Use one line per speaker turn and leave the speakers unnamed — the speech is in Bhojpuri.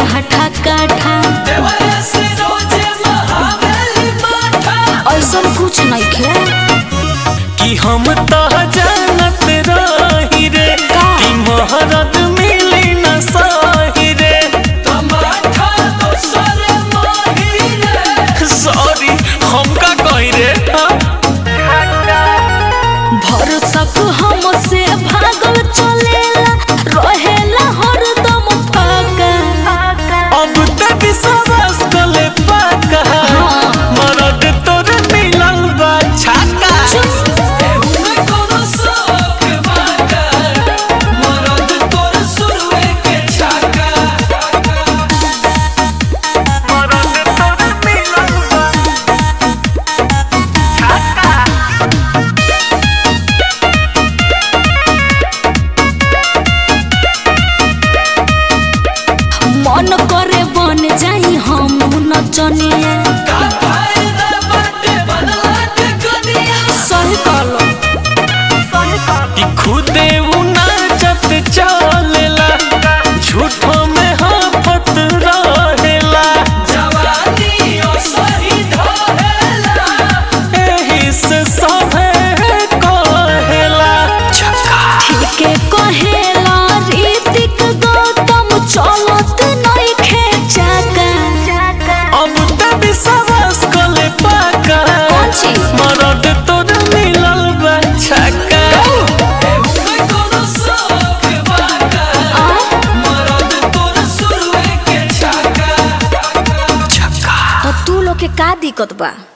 हठा काठा ऐसा कुछ नहीं खे
कि हम तो जानत रही रे कि महरद मिली न सही रे सॉरी हम का कही रे
भरोसक हमसे भागल चलेला रहेला हरदम फाका
अब तक विश्वास कले पाका मरद तोर मिलल बा छाका मरद तोर मिलल बा
मन करे बन जाई हम नचनिया सही कहलो
कि खुदे उ नाचत चलेला झूठो में हाफत रहेला एही से सभे कहेला
ठीके कहेला रीतिक गौतम चलत नहीं खेचाका
अब त विश्वास कले पाका
कौन चीज?
मरद तोर मिलल बा छक्का
तो तू लोग के का दिक्कत बा